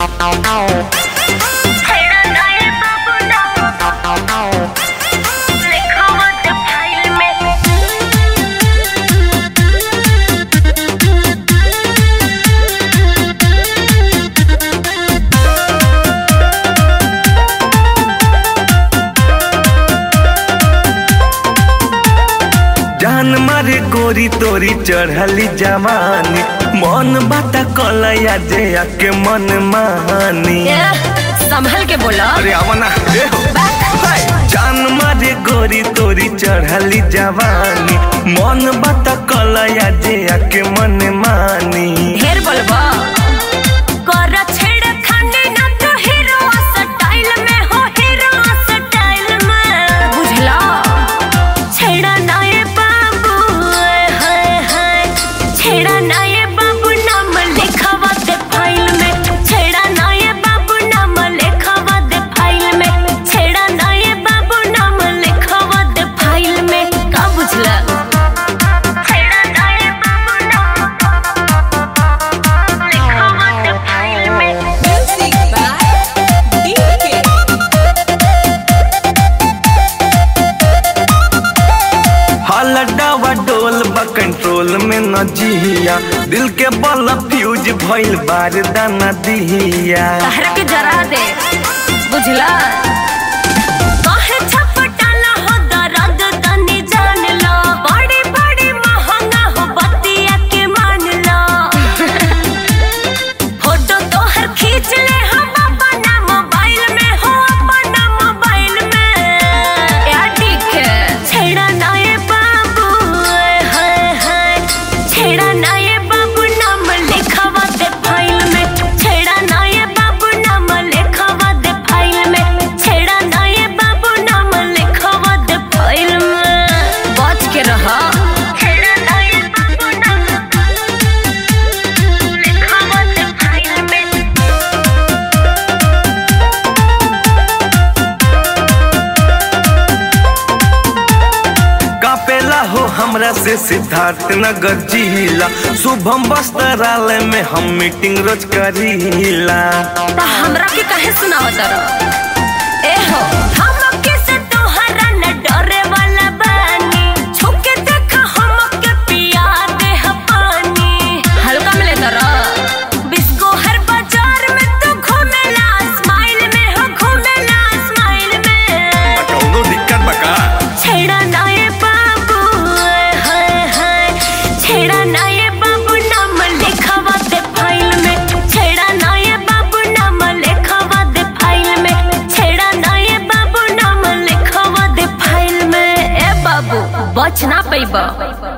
जान मारे गोरी तोरी चढ़ली जवानी मन बाता कलया जे आके मन मानी संभल के बोलो अरे आवना ए हो हाय। जान मारे गोरी तोरी चढ़ली जवानी मन बाता कलया जे आके मन मानी ढेर बोलबो कर छेड़ खाने ना तो हीरो स्टाइल में हो हीरो स्टाइल में बुझला छेड़ा ना ये बाबू हाय हाय छेड़ा ना ये बाबू नाम लिखवा दे फाइल में छेड़ा ना ये बाबू नाम लिखवा दे फाइल में छेड़ा ना ये बाबू नाम लिखवा दे फाइल में का बुझला छेड़ा ना ये बाबू नाम लिखवा दे फाइल में Music by DK. हलडावा डोल बा कंट्रोल में न जिया दिल के बल फ्यूज भइल बार दाना दिया कहर के जरा दे बुझला काहे छपटाला हो दर्द तनी जान लो बड़ी बड़ी महंगा हो बतिया के मान लो फोटो तोहर खींच ले हम अपना मोबाइल में हो अपना मोबाइल में या ठीक है छेड़ा ना ये बाबू हाय हाय छेड़ा ना ये बाबू नाम लिखवा दे फाइल में छेड़ा ना ये बाबू नाम लिखवा दे फाइल में छेड़ा ना ये बाबू नाम लिखवा दे फाइल में बच के रहा छेड़ा ना ये बाबू नाम लिखवा दे फाइल में कापेला हो हमरा से सिद्धार्थ नगर जिला शुभम वस्त्रालय में हम मीटिंग रोज करीला ता हमरा के काहे सुनावत रह ए हो हम के से तोहरा न डरे वाला बानी छुके देख हम के पिया दे ह पानी हल्का में लेता रह बिस्को हर बाजार में तू घूमेला स्माइल में हो घूमेला स्माइल में कौनो दिक्कत बका छेड़ा ना ये बाबू हाय हाय छेड़ा ना ये बाबू नाम लिखवा दे फाइल में छेड़ा ना ये बाबू नाम लिखवा दे फाइल में छेड़ा ना ये बाबू नाम लिखवा दे फाइल में ए बाबू बच ना पैबा